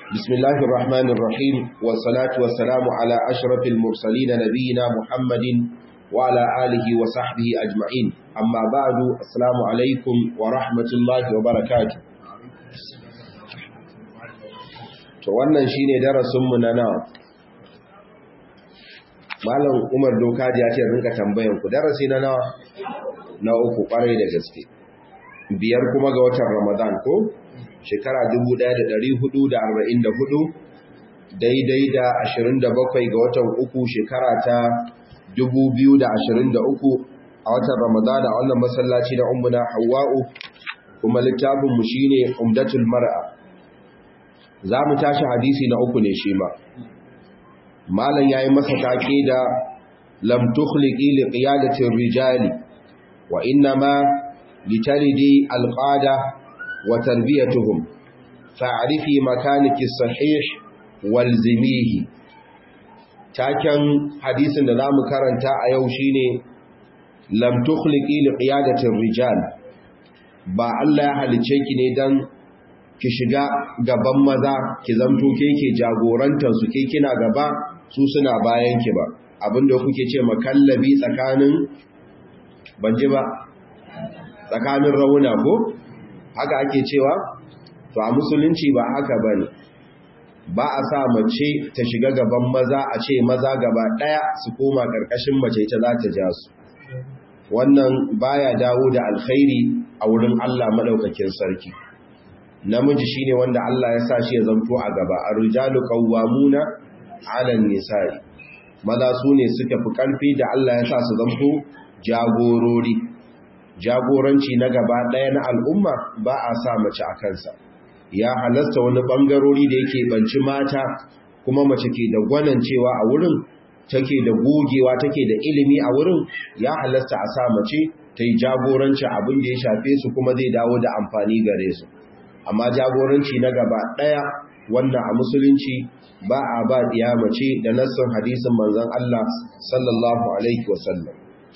بسم الله الرحمن الرحيم والصلاة والسلام على أشرف المرسلين نبينا محمد وعلى آله وصحبه أجمعين أما بعد السلام عليكم ورحمة الله وبركاته to wannan shine darasinmu na nawa malam Umar Dokaji ya ce rinka tambayan ku darasi na nawa na uku kwarai da gaske biyar kuma ga watan Ramadan ko shekara 1444 daidai da 27 ga watan uku shekara ta 2023 a watan Ramadan a wannan masallaci na Ummuna Hawwa'u kuma littafin mu shine Umdatul Mar'a za mu tashi hadisi na uku ne shi ma malam yayi masa take da lam tukhliqi li qiyadati rijali wa inma litalidi alqada wa tarbiyatuhum fa'rifi makaniki sahih walzimihi taken hadisin da zamu karanta a yau shine lam tukhliqi li qiyadati rijal ba Allah ya halice ki ne dan ki shiga gaban maza ki zamto ke ke jagorantar su ke kina gaba su suna bayan ki ba abinda kuke ce makallabi tsakanin banje ba tsakanin rauna ko haka ake cewa to a musulunci ba haka bane ba a sa mace ta shiga gaban maza a ce maza gaba daya su koma karkashin mace ta za ta ja su wannan baya dawo da alkhairi a wurin Allah madaukakin sarki namiji shine wanda Allah ya sa shi ya zanto a gaba ar-rijalu qawwamuna 'ala an-nisa'i maza su ne suka fi karfi da Allah ya sa su zanto jagorori jagoranci na gaba ɗaya na al'umma ba a sa mace a kansa ya halasta wani ɓangarori da yake banci mata kuma mace ke da gwanan cewa a wurin take da gogewa take da ilimi a wurin ya halasta a sa mace ta yi jagoranci abin da ya shafe su kuma zai dawo da amfani gare su amma jagoranci na gaba ɗaya wannan a musulunci ba a ba ɗiya mace da nassin hadisin manzon Allah sallallahu alaihi wasallam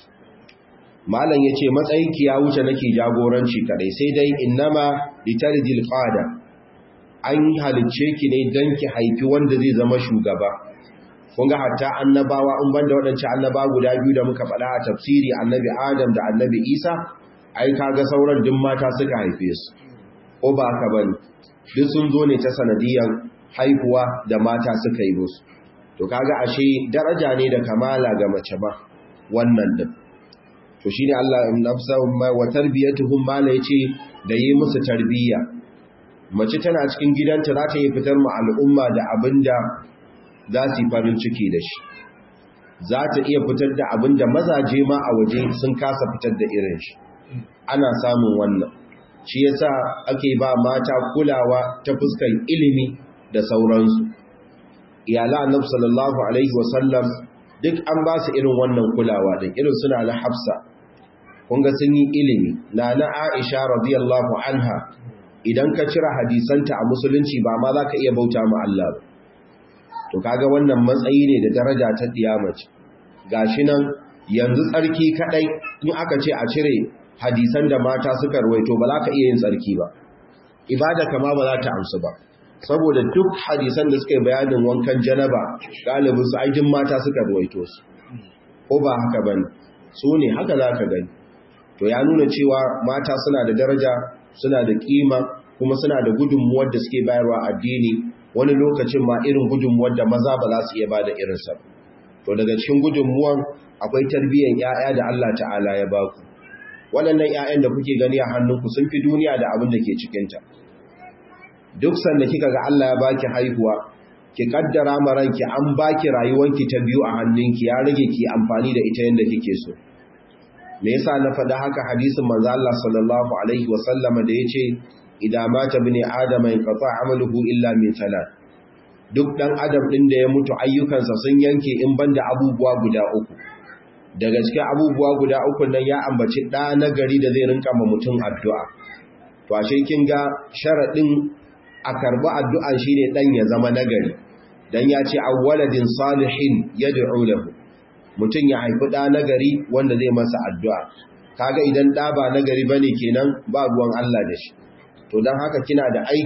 malam ya ce matsayinki ya wuce nake jagoranci kadai sai dai innama litaridil qada an halicce ki ne dan ki haifi wanda zai zama shugaba kun ga hatta annabawa in banda waɗancan annaba guda biyu da muka faɗa a tafsiri annabi adam da annabi isa ai kaga sauran duk mata suka haife su ko ba haka bane duk sun zo ne ta sanadiyan haihuwa da mata suka yi musu to kaga ashe daraja ne da kamala ga mace ba wannan din to shi ne Allah nafsahum wa tarbiyatuhum mala yace da yi musu tarbiyya mace tana cikin gidanta za ta yi fitar mu al'umma da abinda za su yi farin ciki da shi za ta iya fitar da abinda mazaje ma a waje sun kasa fitar da irin shi ana samun wannan shi yasa ake ba mata kulawa ta fuskar ilimi da sauransu iyala annabi sallallahu alaihi wasallam duk an ba su irin wannan kulawa din irin suna na hafsa kunga sun yi ilimi na na aisha radiyallahu anha idan ka cire hadisanta a musulunci ba ma za ka iya bauta ma Allah ba to kaga wannan matsayi ne da daraja ta diyamaci gashi nan yanzu tsarki kadai in aka ce a cire hadisan da mata suka ruwaito ba za ka iya yin tsarki ba ibada kama ba za ta amsu ba saboda duk hadisan da suka yi bayanin wankan janaba galibin su aijin mata suka ruwaito su ko ba haka bane su ne haka za ka gani to ya nuna cewa mata suna da daraja suna da kima kuma suna da gudunmuwar da suke bayarwa addini wani lokacin ma irin gudunmuwar da maza ba za su iya ba da irinsa to daga cikin gudunmuwan akwai tarbiyyar 'ya'ya da Allah ta'ala ya ba ku waɗannan 'ya'yan da kuke gani a hannunku sun fi duniya da abin da ke cikinta duk sanda kika ga Allah ya baki haihuwa ki kaddara ma ranki an baki rayuwanki ta biyu a hannunki ya rage ki amfani da ita yanda kike so me yasa na faɗa haka hadisin manzo Allah sallallahu alaihi wa sallama da yace idan mata bini adama in qata amaluhu illa min salat duk dan adam din da ya mutu ayyukansa sun yanke in banda abubuwa guda uku daga cikin abubuwa guda uku nan ya ambaci da nagari da zai rinka ma mutum addu'a to ashe kin ga sharadin a karbi addu'a shine dan ya zama nagari dan ya ce awwaladin salihin yad'u lahu mutum ya haifi ɗa nagari wanda zai masa addu'a kaga idan ɗa ba nagari bane kenan ba ruwan Allah da shi to don haka kina da aiki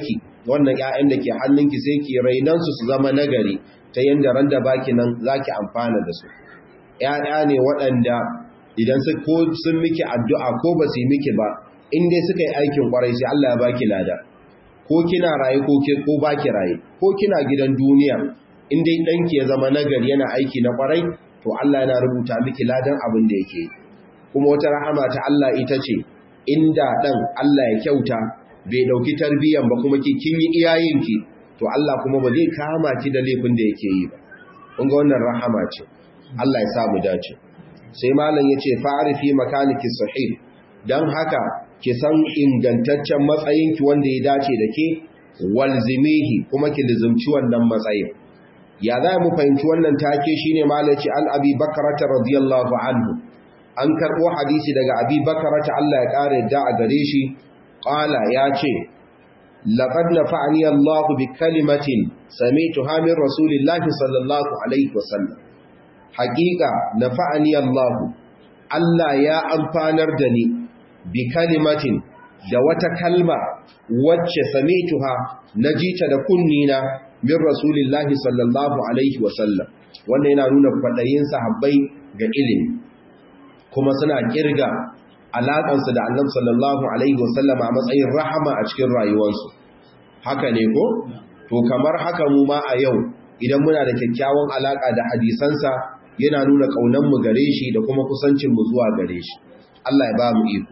wannan ƴaƴan da ke hannunki sai ki rainan su su zama nagari ta yanda ran da baki nan zaki amfana da su ƴaƴa ne waɗanda idan su ko sun miki addu'a ko ba su yi miki ba in dai suka yi aikin kwarai sai Allah ya baki lada ko kina raye ko ke ko baki raye ko kina gidan duniya in dai danki ya zama nagari yana aiki na kwarai to Allah yana rubuta miki ladan abin da yake kuma wata rahama ta Allah ita ce inda dan Allah ya kyauta bai dauki tarbiyan ba kuma ki kin yi iyayenki to Allah kuma ba zai kama ki da laifin da yake yi ba kun ga wannan rahama ce Allah ya sa mu dace sai malam yace fa'arifi makaniki sahih dan haka ki san ingantaccen matsayinki wanda ya dace da ke walzimihi kuma ki lizumci wannan matsayin ya za mu fahimci wannan take shine malaci al-abi bakrata radiyallahu anhu an karbo hadisi daga abi bakrata Allah ya kare da a gare shi qala ya ce laqad nafa'ani Allah bi kalimatin sami'tuha min rasulillahi sallallahu alaihi wasallam haqiqa nafa'ani Allah Allah ya amfanar da ni bi kalimatin da wata kalma wacce sami'tuha najita da kunnina min rasulillahi sallallahu alaihi wasallam wannan yana nuna kwadayin sahabbai ga ilimi kuma suna kirga alaƙansu da annabi sallallahu alaihi wasallam a matsayin rahama a cikin rayuwarsu haka ne ko to kamar haka mu ma a yau idan muna da kyakkyawan alaƙa da hadisansa yana nuna ƙaunanmu gare shi da kuma kusancinmu zuwa gare shi Allah ya ba mu iko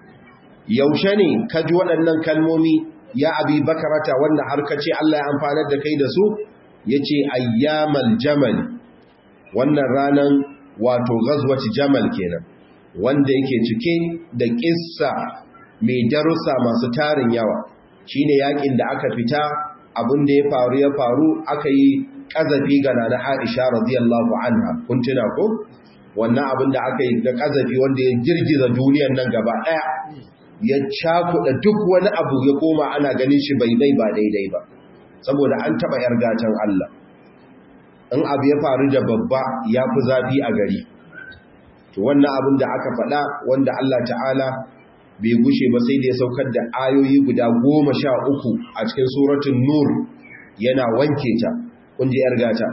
yaushe ne ka ji waɗannan kalmomi ya abi bakarata wanda har ka ce Allah ya amfanar da kai da su ya ce ayyamal jamal wannan ranar wato gazwaci jamal kenan wanda yake cike da ƙissa mai darussa masu tarin yawa shine yakin da aka fita abin da ya faru ya faru aka yi ƙazafi ga nana Aisha radiyallahu anha kun tuna ko wannan abin da aka yi da ƙazafi wanda ya girgiza duniyar nan gaba ɗaya ya cakuɗa duk wani abu ya koma ana ganin shi bai bai ba daidai ba saboda an taɓa ‘yar gatan Allah in abu ya faru da babba ya fi zafi a gari to wannan abin da aka faɗa wanda Allah ta'ala bai gushe ba sai da ya saukar da ayoyi guda goma sha uku a cikin suratun nur yana wanke ta kun ji ‘yar gata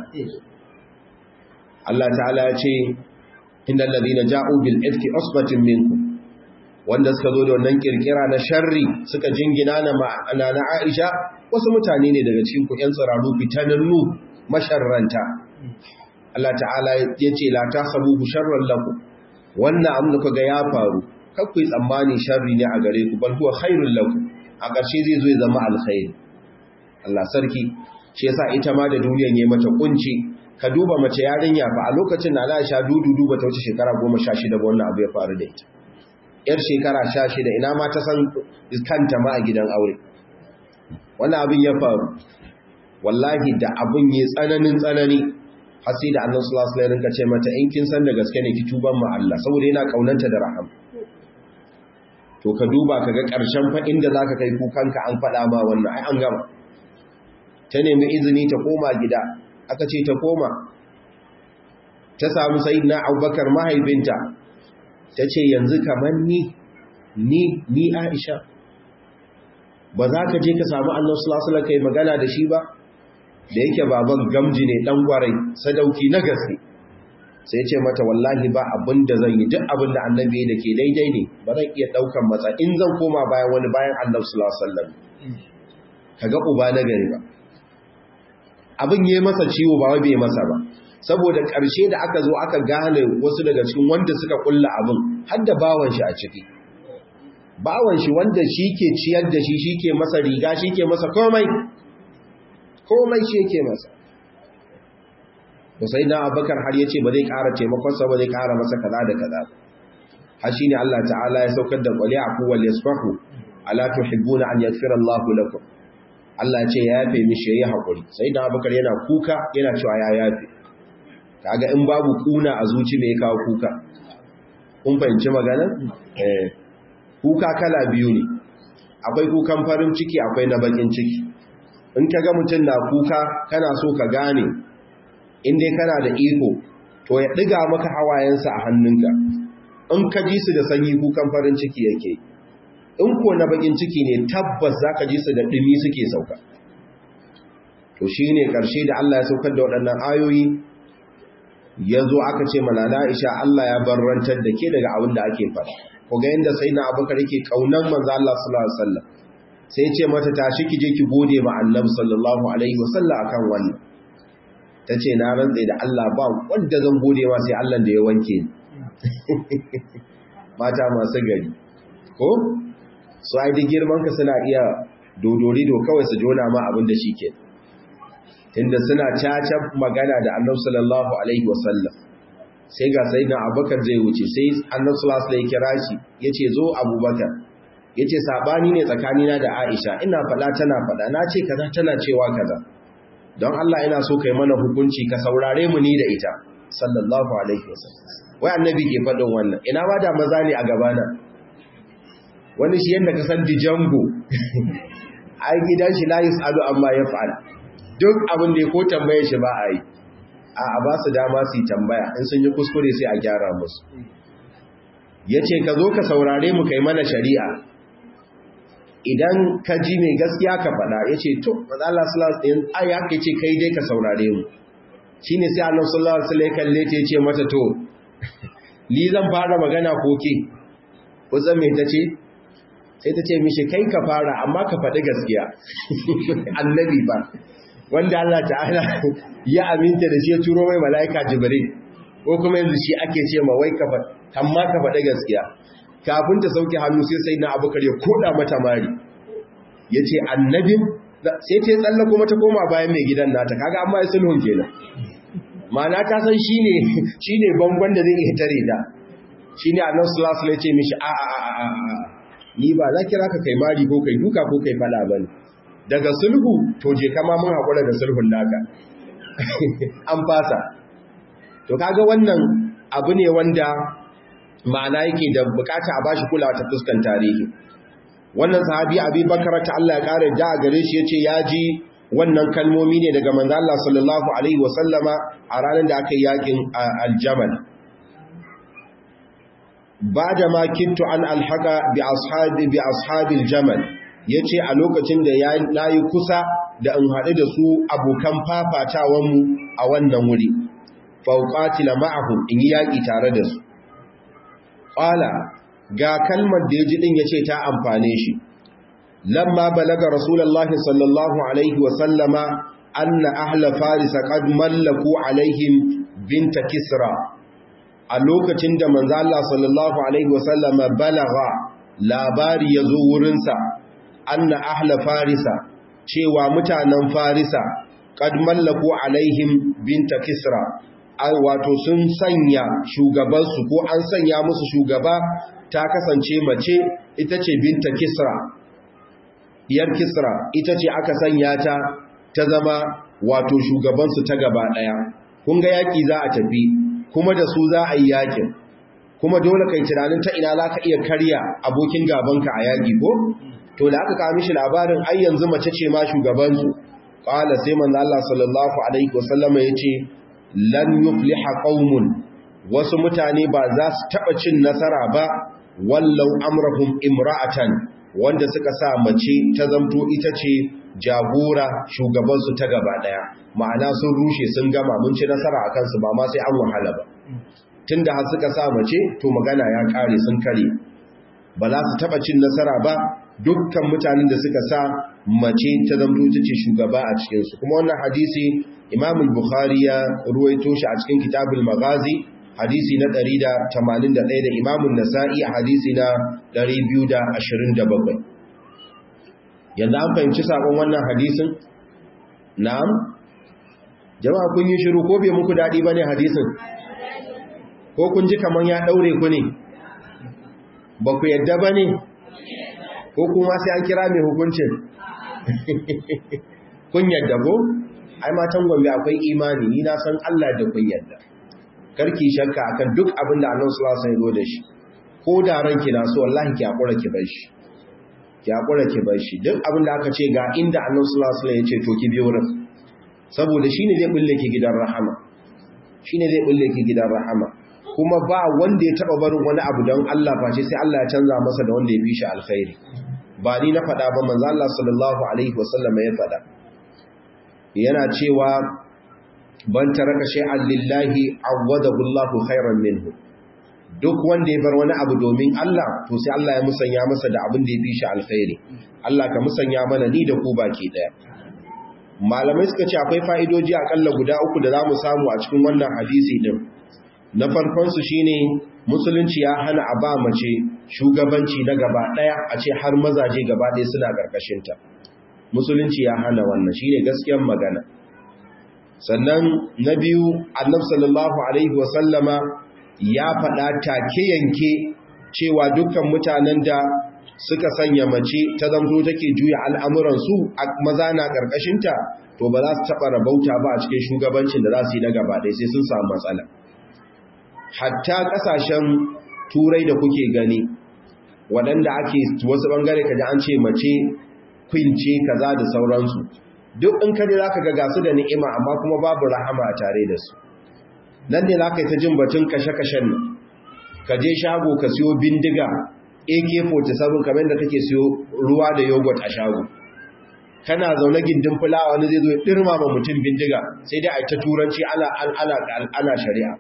Allah ta'ala ya ce inda lalzina ja'u bil ifki usbatin minkum wanda suka zo da wannan kirkira na sharri suka jingina na ma'ana na Aisha wasu mutane ne daga cikin ku ƴan tsararu fitanannu masharranta Allah ta'ala ya ce la tasabuhu sharran lakum wannan abin da kaga ya faru kar ku yi tsammani sharri ne a gare ku bal huwa khairul lakum a ƙarshe zai zo ya zama alkhairi Allah sarki shi yasa ita ma da duniyar yayi mata kunci ka duba mace yarinya fa a lokacin da Aisha dudu duba ta wuce shekara 16 ba wannan abu ya faru da ita yar shekara sha shida ina ma ta san kanta ma a gidan aure wani abin ya faru wallahi da abin yi tsananin tsanani hasi da annan sulasula rinka ce mata in kin san da gaske ne ki tuban ma Allah saboda yana kaunanta da raham to ka duba ka ga ƙarshen fa inda za ka kai kukanka an faɗa ma wannan ai an gama ta nemi izini ta koma gida aka ce ta koma ta samu sayyidina abubakar mahaifinta ta ce yanzu kamar ni ni ni aisha ba za ka je ka samu annan sulasula kai magana da shi ba da yake baban gamji ne dan gwarai sadauki na gaske sai ce mata wallahi ba abin da zan yi duk abin da annabi da ke daidai ne ba zan iya daukan matsa in zan koma bayan wani bayan annabi sallallahu alaihi wasallam kaga uba na gari ba abin yayi masa ciwo ba wai bai masa ba saboda ƙarshe da aka zo aka gane wasu daga cikin wanda suka kulla abin har da bawan shi a ciki bawan shi wanda shi ke ciyar da shi shi ke masa riga shi ke masa komai komai shi yake masa sai na abubakar har ya ce ba zai ƙara taimakonsa ba zai ƙara masa kaza da kaza har shi ne Allah ta'ala ya saukar da ƙwale a kowal ya sufahu ala tuhibbuna an yaghfira Allahu lakum Allah ya ce ya yafe mishi yayi hakuri sai da abubakar yana kuka yana cewa ya yafe kaga in babu kuna a zuci me ya kawo kuka kun fahimci magana eh kuka kala biyu ne akwai kukan farin ciki akwai na bakin ciki in ka ga mutum na kuka kana so ka gane in dai kana da iko to ya ɗiga maka hawayensa a hannunka in ka ji su da sanyi kukan farin ciki yake in ko na bakin ciki ne tabbas zaka ji su da dumi suke sauka to shine karshe da Allah ya saukar da waɗannan ayoyi yazo aka ce malala Aisha Allah ya barrantar da ke daga abin da ake faɗa ko ga yanda sayyidina Abubakar yake kaunan manzo Allah sallallahu alaihi wasallam sai ce mata tashi ki je ki gode ma Annabi sallallahu alaihi wasallam akan wannan tace na rantsa da Allah ba wanda zan gode ma sai Allah da ya wanke ni mata masu gari ko su ai da girman ka suna iya dodorido kawai su jona ma abin da shike tunda suna caca magana da Annabi sallallahu alaihi wasallam sai ga sayyidina Abubakar zai wuce sai Annabi sallallahu alaihi wasallam ya kira shi yace zo Abubakar yace sabani ne tsakanina da Aisha ina fada tana fada nace kaza tana cewa kaza don Allah ina so kai mana hukunci ka saurare mu ni da ita sallallahu alaihi wasallam wai annabi ke fadin wannan ina ba da maza ne a gabana wani shi yanda ka san dijango ai gidan shi la yusalu amma yaf'al duk abin da ya ko tambaye shi ba a yi a ba su dama su yi tambaya in sun yi kuskure sai a gyara musu yace ka zo ka saurare mu kai mana shari'a idan ka ji mai gaskiya ka faɗa ya ce to maza Allah sallallahu alaihi wasallam ai haka ce kai dai ka saurare mu shine sai Allah sallallahu alaihi wasallam kalle ta ce mata to ni zan fara magana ko ke ko zan me tace sai ta ce mishi kai ka fara amma ka faɗi gaskiya annabi ba wanda Allah ta'ala ya aminta da shi ya turo mai mala'ika jibril ko kuma yanzu shi ake ce ma wai ka faɗi amma ka faɗi gaskiya kafin ta sauke hannu sai sai na abubakar ya koda mata mari ya ce annabin sai ta yi tsalla kuma ta koma bayan mai gidan nata kaga amma ya sulhun kenan ma'ana ta san shi ne bangon da zai iya tare da shi ne annan sulasul ya ce mishi a a a a ni ba za kira ka kai mari ko kai duka ko kai fada ba ne daga sulhu to je kama mun haƙura da sulhun naka an fasa to kaga wannan abu ne wanda ma'ana yake da bukata a bashi kulawa ta fuskan tarihi wannan sahabi abi bakara ta Allah ya kare da gare shi yace ya ji wannan kalmomi ne daga manzo Allah sallallahu alaihi wasallama a ranar da aka yi yakin aljamal bada ma kintu an alhaqa bi ashabi bi ashabil jamal yace a lokacin da ya nayi kusa da in haɗu da su abokan fafatawan mu a wannan wuri fauqatila ma'ahum in yi yaki tare da su Ƙwala ga kalmar da ya ji ɗin ya ce ta amfane shi, lamma balaga Rasulallah sallallahu Alaihi wasallama anna ahla farisa qad mallaku alaihim binta kisra a lokacin da manzo Allah sallallahu Alaihi wasallama balaga labari ya zo wurinsa anna ahla farisa cewa mutanen farisa qad mallaku alaihim binta kisra wato sun sanya shugabansu ko an sanya musu shugaba ta kasance mace ita ce binta kisra diyar kisra ita ce aka sanya ta ta zama wato shugabansu ta gaba daya kun ga yaki za a tafi kuma da su za a yi yakin kuma dole kai tunanin ta ina za ka iya karya abokin gabanka a yaki ko to da aka kawo mishi labarin ai yanzu mace ce ma shugabansu qala sai manzo Allah sallallahu alaihi wasallama yace lan yufliha qaumun wasu mutane ba za su taba cin nasara ba wallau amrahum imra'atan wanda suka sa mace ta zamto ita ce jagora shugaban su ta gaba daya ma'ana sun rushe sun gama mun ci nasara akan su ba ma sai an wahala ba tunda har suka sa mace to magana ya kare sun kare ba za su taba cin nasara ba dukkan mutanen da suka sa mace ta zamto ita ce shugaba a cikin su kuma wannan hadisi Imam al-Bukhari ya ruwaito shi a cikin Kitabul Maghazi hadisi na 181 da Imam an-Nasa'i hadisi na 227 yanzu an fahimci sakon wannan hadisin na'am jama'a kun yi shiru ko bai muku dadi bane hadisin ko kun ji kaman ya daure ku ne ba ku yadda bane ko kuma sai an kira mai hukuncin kun yadda ko ai matan gombe akwai imani ni na san Allah da kun yadda karki shakka akan duk abin da Allah sallallahu alaihi wasallam ya da shi ko da ranki na so wallahi ki hakura ki bar shi ki hakura ki bar shi duk abin da aka ce ga inda Allah sallallahu alaihi wasallam ya ce to ki bi wurin saboda shine zai bulle ki gidan rahama shine zai bulle ki gidan rahama kuma ba wanda ya taba barin wani abu don Allah face sai Allah ya canza masa da wanda ya fi shi alkhairi ba ni na faɗa ba manzo Allah sallallahu alaihi wasallam ya faɗa yana cewa ban taraka shay'an lillahi awwadahu Allahu khairan minhu duk wanda ya bar wani abu domin Allah to sai Allah ya musanya masa da abin da ya fi shi alkhairi Allah ka musanya mana ni da ku baki daya malamai suka ce akwai fa'idoji akalla guda uku da zamu samu a cikin wannan hadisi din na farkon su shine musulunci ya hana a ba mace shugabanci na gaba daya a ce har mazaje gaba daya suna karkashin ta musulunci ya hana wannan shine gaskiyar magana sannan na biyu annabi sallallahu alaihi wasallama ya faɗa take yanke cewa dukkan mutanen da suka sanya mace ta zamto take juya al'amuransu a maza na ƙarƙashinta to ba za su taɓa rabauta ba a cikin shugabancin da za su yi na gaba ɗaya sai sun samu matsala hatta ƙasashen turai da kuke gani waɗanda ake wasu ɓangare kaji an ce mace kwince kaza da sauransu duk in kaji za ka ga gasu da ni'ima amma kuma babu rahama a tare da su nan ne za ka yi ta jin batun kashe-kashen nan ka je shago ka siyo bindiga ak-47 kamar da kake siyo ruwa da yogurt a shago kana zaune gindin fulawa wani zai zo ya ɗirma ma mutum bindiga sai dai a ta turanci ana shari'a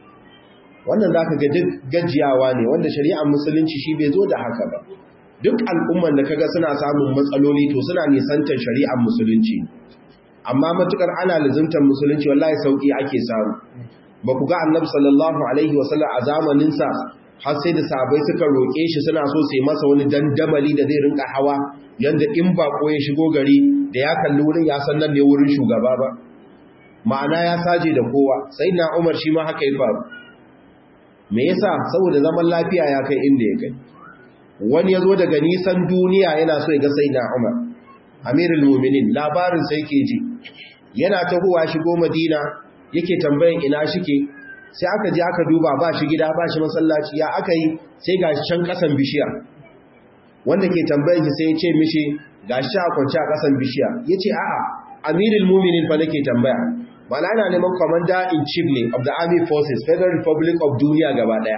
wannan za ka ga duk gajiyawa ne wanda shari'ar musulunci shi bai zo da haka ba duk al'umman da kaga suna samun matsaloli to suna nisantar shari'ar musulunci amma matukar ana lizimtar musulunci wallahi sauki ake samu ba ku ga annabi sallallahu alaihi wasallam a zamaninsa har sai da sahabbai suka roƙe shi suna so sai masa wani dandamali da zai rinka hawa yanda in bako ya shigo gari da ya kalli wurin ya san nan ne wurin shugaba ba ma'ana ya saje da kowa sai na umar shi ma haka ya faru me yasa saboda zaman lafiya ya kai inda ya kai wani ya zo daga nisan duniya yana so ya ga sai na umar amirul muminin labarin sai ke ji yana tahowa shigo madina yake tambayan ina shike sai aka je aka duba ba shi gida ba shi masallaci ya aka yi sai ga can kasan bishiya wanda ke tambayan shi sai ya ce mishi ga shi a kwanci a kasan bishiya ya ce a'a amirul muminin fa nake tambaya mana ana neman commander in chief ne of the army forces federal republic of duniya gaba daya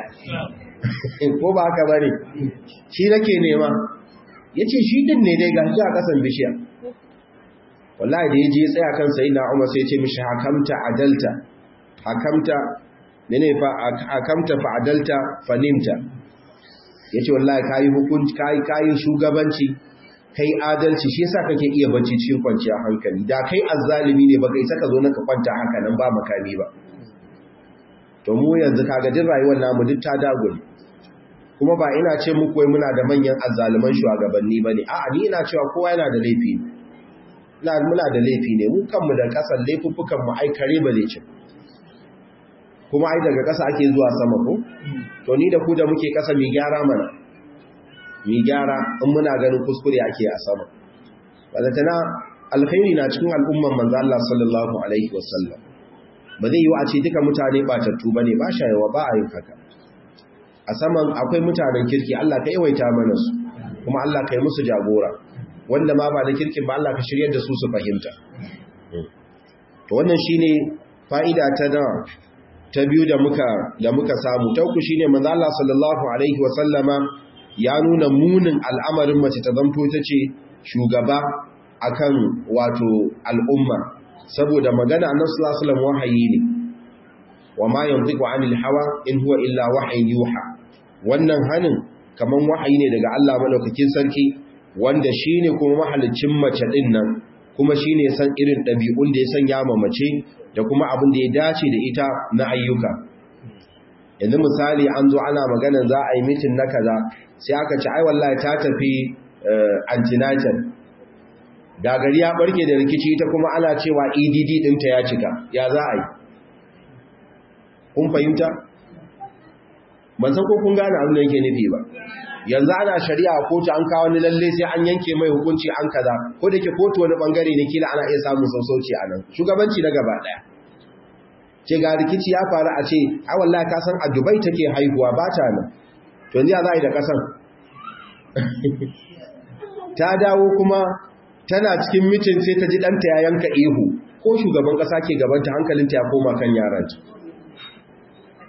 ko ba haka bane shi nake nema yace shi din ne dai ga shi a kasan bishiya wallahi da yaje tsaya kan sayyidina Umar sai ya ce mishi hakamta adalta hakamta mene fa hakamta fa adalta fa nimta yace wallahi kai hukunci kai kai shugabanci kai adalci shi yasa kake iya bacci cikin kwanciyar hankali da kai azzalimi ne baka isa ka zo naka kwanta haka nan ba makami ba to mu yanzu kaga din rayuwar namu duk ta dagule kuma ba ina ce muku wai muna da manyan azzaluman shugabanni bane a'a ni ina cewa kowa yana da laifi ina muna da laifi ne mu kanmu da kasan laifuffukan mu ai kare ba zai ci kuma ai daga kasa ake zuwa sama ko to ni da ku da muke kasa mi gyara mana mi gyara in muna ganin kuskure ake a sama balantana alkhairi na cikin al'umman manzo Allah sallallahu alaihi wasallam ba zai yi wa a ce duka mutane batattu bane ba shayewa ba a yin haka a saman akwai mutanen kirki Allah ka yawaita mana su kuma Allah ka yi musu jagora wanda ma ba da kirkin ba Allah ka shiryar da su su fahimta to wannan shine fa'ida ta da ta biyu da muka da muka samu ta uku shine manzo Allah sallallahu alaihi wa sallama ya nuna munin al'amarin mace ta zanto ta ce shugaba akan wato al'umma saboda magana annabi sallallahu alaihi wasallam wahayi ne wa ma yantiqu anil hawa in huwa illa wahyin yuha wannan hanin kaman wahayi ne daga Allah madaukakin sarki wanda shine kuma mahalicin mace din nan kuma shine san irin dabi'un da ya sanya ma mace da kuma abin da ya dace da ita na ayyuka yanzu misali an zo ana magana za a yi mitin na kaza sai aka ci ai wallahi ta tafi antinatal da gari ya barke da rikici ita kuma ana cewa EDD ɗinta ya cika ya za a yi kun fahimta ban san ko kun gane abin da yake nufi ba yanzu ana shari'a a kotu an kawo ni lalle sai an yanke mai hukunci an kaza ko da ke kotu wani bangare ne kila ana iya samun sassauci a nan shugabanci na gaba daya ce ga rikici ya faru a ce a wallahi ka san a Dubai take haihuwa ba ta nan to yanzu ya za a yi da kasan ta dawo kuma tana cikin mitin sai ta ji ɗanta ya yanka ihu ko shugaban ƙasa ke gabanta hankalinta ya koma kan yaranta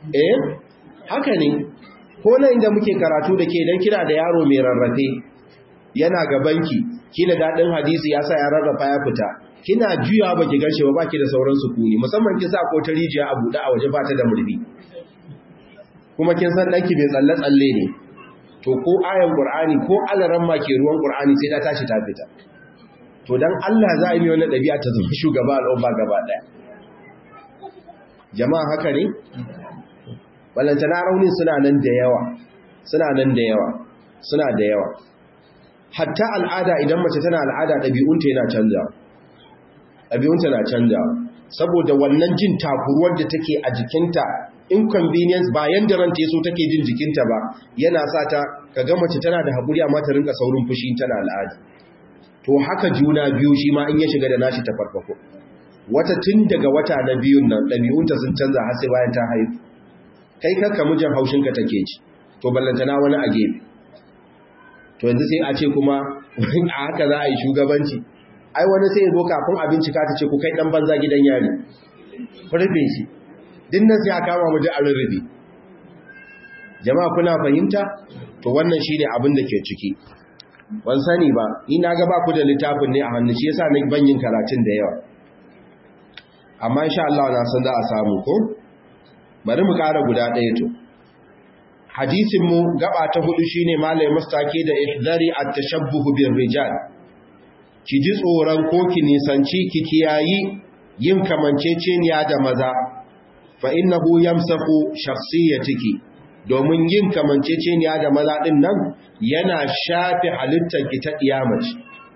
eh haka ne ko nan inda muke karatu da ke dan kina da yaro mai rarrafe yana gabanki kila dadin hadisi ya sa ya rarrafa ya fita kina juya baki ganshe ba baki da sauran sukuni musamman kin sa ko ta rijiya a buɗe a waje ba ta da murbi kuma kin san danki bai tsalle tsalle ne to ko ayan qur'ani ko alaran ma ke ruwan qur'ani sai ta tashi ta fita to dan Allah za a yi wannan dabi'a ta zama shugaba al'umma gaba daya jama'a haka ne ballantana raunin suna nan da yawa suna nan da yawa suna da yawa hatta al'ada idan mace tana al'ada ɗabi'unta yana canjawa ɗabi'unta na canjawa saboda wannan jin takuruwar da take a jikinta inconvenience ba yanda ranta yaso take jin jikinta ba yana sa ta kaga mace tana da hakuri amma ta rinka saurin fushi tana al'ada to haka juna biyu shi ma in ya shiga da nashi ta farfako wata tun daga wata na biyun nan ɗabi'unta sun canza har sai bayan ta haihu kai kakka mijin haushinka take ci to ballantana wani a gefe to yanzu sai a ce kuma a haka za a yi shugabanci ai wani sai ya zo kafin abinci ka ta ce ku kai dan banza gidan yari rufe shi dinnan sai a kama mu da rurrufe jama'a kuna fahimta to wannan shine abin da ke ciki ban sani ba ni na ga ba ku da littafin ne a hannu shi yasa na ban yin karatun da yawa amma insha Allah na san za a samu ko bari mu ƙara guda ɗaya to hadisin mu gaba ta hudu shine malai mustaki da ihdari at-tashabbuh bir rijal ki ji tsoron ko ki nisanci ki kiyayi yin kamanceceniya da maza fa innahu yamsaku shakhsiyatiki domin yin kamanceceniya da maza din nan yana shafi halittar ki ta kiyamaci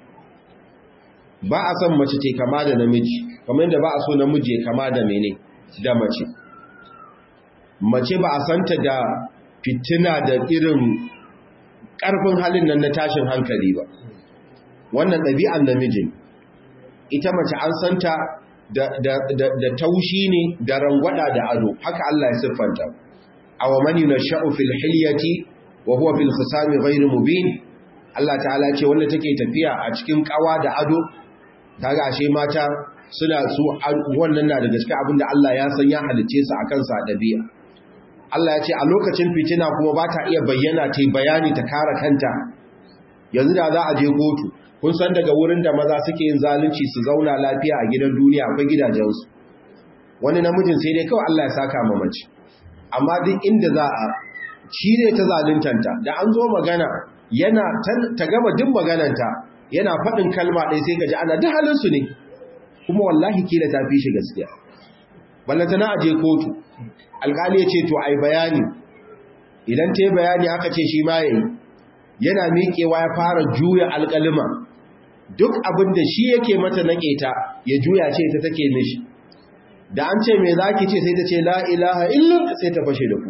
ba a san mace ce kama da namiji kamar yadda ba a so namiji kama da mene da mace mace ba a santa da fitina da irin ƙarfin halin nan na tashin hankali ba wannan ɗabi'an namijin ita mace an santa da taushi ne da rangwada da ado haka Allah ya siffanta aw man yunasha'u fil hilyati wa huwa fil khisami ghayr mubin Allah ta'ala ce wanda take tafiya a cikin kawa da ado kaga ashe mata suna su wannan na daga cikin abinda Allah ya san ya halice su akan sa dabi'a Allah ya ce a lokacin fitina kuma ba ta iya bayyana ta bayani ta kare kanta yanzu da za a je kotu kun san daga wurin da maza suke yin zalunci su zauna lafiya a gidan duniya akwai gidajensu wani namijin sai dai kawai Allah ya saka ma mace amma duk inda za a cire ta zaluntanta da an zo magana yana ta gama duk magananta yana faɗin kalma ɗaya sai gaji ana duk halinsu ne kuma wallahi kila ta fi shi gaskiya ballanta na aje kotu alƙali ya ce to ai bayani idan ta yi bayani aka ce shi ma yayi yana miƙewa ya fara juya alƙalima duk abin da shi yake mata na ƙeta ya juya ce ta take mishi da an ce mai zaki ce sai ta ce la ilaha illa sai ta fashe da ku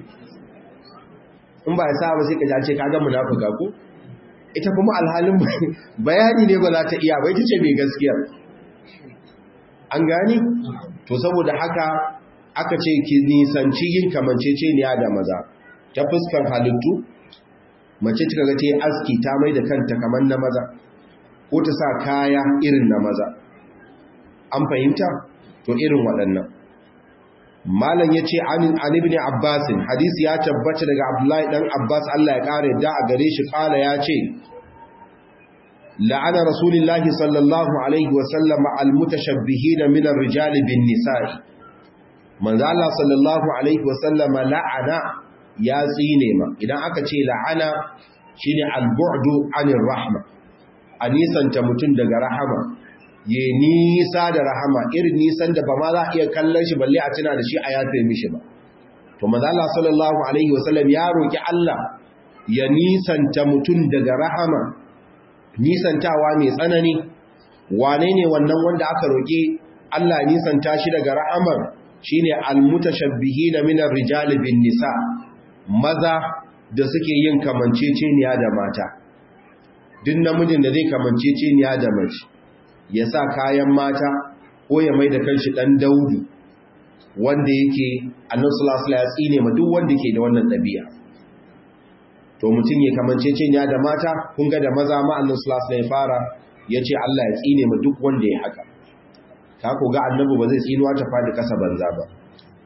in ba ya sa ba sai ka ce ka ga munafuka ku ita kuma alhalin bayani ne ba za ta iya ba ita ce mai gaskiya an gani to saboda haka aka ce ki nisanci yin kamanceceniya da maza ta fuskar halittu mace ta ga ta yi aski ta mai da kanta kamar na maza ko ta sa kaya irin na maza an fahimta to irin waɗannan malam ya ce an ibn abbasin hadisi ya tabbata daga abdullahi ɗan abbas allah ya ƙara da a gare shi ƙala ya ce la'ana rasulillahi sallallahu alaihi wasallama almutashabbihina min ar-rijali bin nisa'i manzo Allah sallallahu alaihi wasallama la'ana ya tsine ma idan aka ce la'ana shine al-bu'du 'anir rahma a nisanta mutum daga rahama ya nisa da rahama irin nisan da ba ma za a iya kallon shi balle a tuna da shi a yafe mishi ba to manzo Allah sallallahu alaihi wasallam ya roki Allah ya nisanta mutum daga rahama nisantawa mai tsanani wane ne wannan wanda aka roki Allah ya nisanta shi daga rahamar shine almutashabbihina minar rijali bin nisa maza da suke yin kamanceceniya da mata duk namijin da zai kamanceceniya da mace ya sa kayan mata ko ya mai da kanshi dan daudu wanda yake annabi sallallahu alaihi wasallam ya tsine ma duk wanda ke da wannan dabi'a to mutum ya kamanceceniya da mata kun ga da maza ma annabi sallallahu alaihi wasallam ya fara yace Allah ya tsine ma duk wanda ya haka ka ko ga annabi ba zai tsinuwa ta fadi kasa banza ba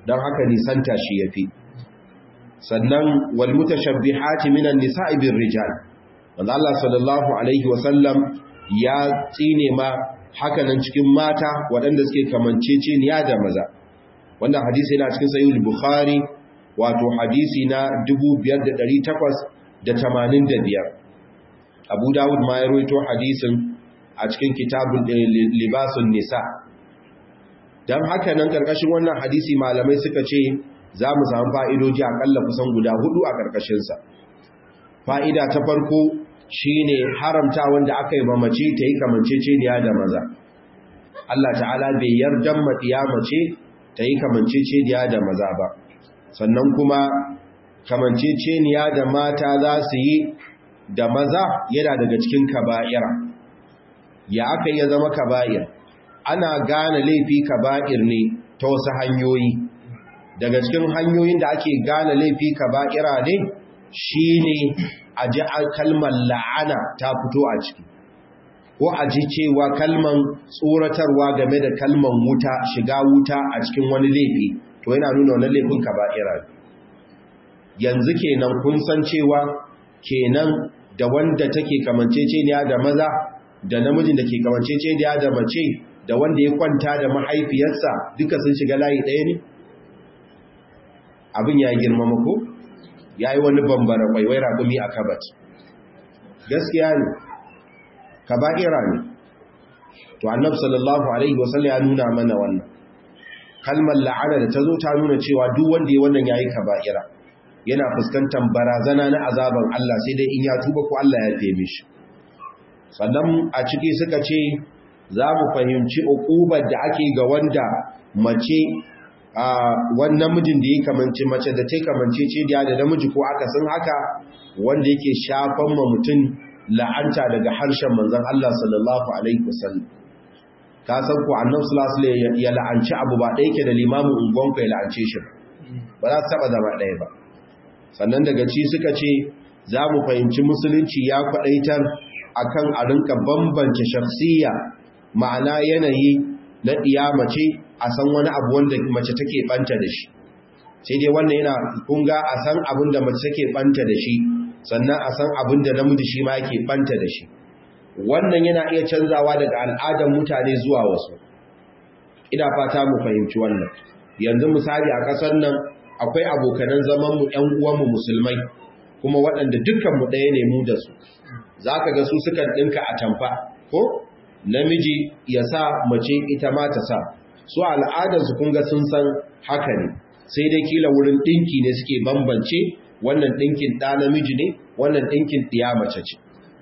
don haka nisanta shi yafi sannan wal mutashabbihati minan nisa'i bir rijal manzo Allah sallallahu alaihi wasallam ya tsine ma hakanan cikin mata waɗanda suke kamanceceniya da maza wannan hadisi yana cikin sahih bukhari wato hadisi na 5885 Abu Dawud ma ya rawaito hadisin a cikin kitabul libasun nisa dan haka nan karkashin wannan hadisi malamai suka ce za mu samu fa'idoji akalla kusan guda hudu a karkashin sa fa'ida ta farko shine haramta wanda aka yi mamace ta yi kamanceceniya da maza Allah ta'ala bai yardan maɗiya mace ta yi kamanceceniya da maza ba sannan kuma kamanceceniya da mata za su yi da maza yana daga cikin kaba'ira ya aka yi zama kaba'ir ana gane laifi kaba'ir ne ta wasu hanyoyi daga cikin hanyoyin da ake gane laifi kaba'ira ne shine a ji kalmar la'ana ta fito a ciki ko a ji cewa kalman tsoratarwa game da kalman wuta shiga wuta a cikin wani laifi to yana nuna wani laifin kaba'ira yanzu kenan kun san cewa kenan da wanda take kamanceceniya da maza da namijin da ke kamanceceniya da mace da wanda ya kwanta da mahaifiyarsa duka sun shiga layi ɗaya ne abin ya girmama ko ya yi wani bambara kwaiwai raƙumi a kabat gaskiya ne kaba'ira ne to annab sallallahu alaihi wasallam ya nuna mana wannan kalmar la'ana da ta zo ta nuna cewa duk wanda ya wannan yayi kaba'ira yana fuskantar barazana na azaban Allah sai dai in ya tuba ko Allah ya fe mishi sannan a ciki suka ce za mu fahimci uqubar da ake ga wanda mace a wannan mijin da ya kamanci mace da ta kamanci ce da namiji ko aka sun haka wanda yake shafan ma mutum la'anta daga harshen manzon Allah sallallahu alaihi wasallam ka san ku annabi sallallahu alaihi ya la'anci abu ba ɗaya ke da limamin ungon ku ya la'ance shi ba za su taba zama ɗaya ba sannan daga ci suka ce za mu fahimci musulunci ya kwaɗaitar akan a rinka bambance shakhsiyya ma'ana yanayi na ɗiya mace a san wani abu wanda mace take ɓanta da shi sai dai wannan yana kunga a san abin da mace take ɓanta da shi sannan a san abin da namiji shi ma yake ɓanta da shi wannan yana iya canzawa daga al'adar mutane zuwa wasu ina fata mu fahimci wannan yanzu misali a ƙasar nan akwai abokanan zamanmu ‘yan uwanmu musulmai kuma waɗanda dukkanmu ɗaya ne mu da su za ka ga su sukan ɗinka a tamfa ko namiji ya sa mace ita ma ta sa su al'adarsu kun ga sun san haka ne sai dai kila wurin ɗinki ne suke bambance wannan ɗinkin ɗa namiji ne wannan ɗinkin ɗiya mace ce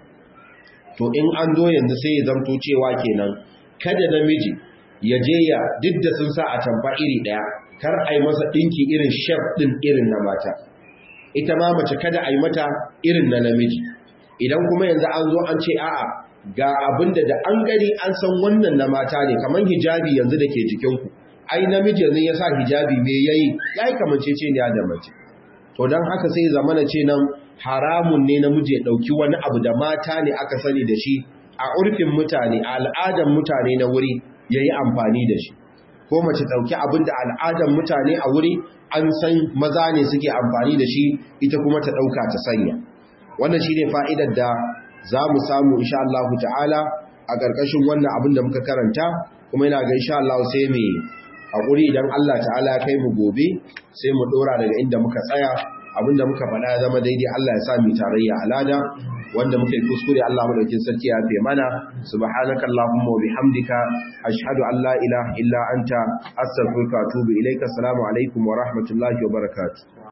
to in an zo yanzu sai ya zamto cewa kenan kada namiji ya je ya duk da sun sa a tamfa iri ɗaya kar a yi masa ɗinki irin shef ɗin irin na mata ita ma mace kada a yi mata irin na namiji idan kuma yanzu an zo an ce a'a ga abinda da an gani an san wannan na mata ne kamar hijabi yanzu da ke jikinku ai namiji yanzu ya sa hijabi me yayi yayi kamancece ne da mace to dan haka sai zamana ce nan haramun ne namiji ya dauki wani abu da mata ne aka sani da shi a urfin mutane a al'adan mutane na wuri yayi amfani da shi ko mace dauki abin da al'adan mutane a wuri an san maza ne suke amfani da shi ita kuma ta dauka ta sanya wannan shine fa'idar da za mu samu insha Allah ta'ala a ƙarƙashin wannan abin da muka karanta kuma yana ga insha Allah sai mu haƙuri idan Allah ta'ala ya kai mu gobe sai mu ɗora daga inda muka tsaya abin da muka faɗa ya zama daidai Allah ya sa mu tarayya alada wanda muka yi kuskure Allah madaukin sarki ya fe mana subhanaka allahumma wa bihamdika ashhadu an la ilaha illa anta astaghfiruka wa atubu ilaika assalamu alaikum wa rahmatullahi wa barakatuh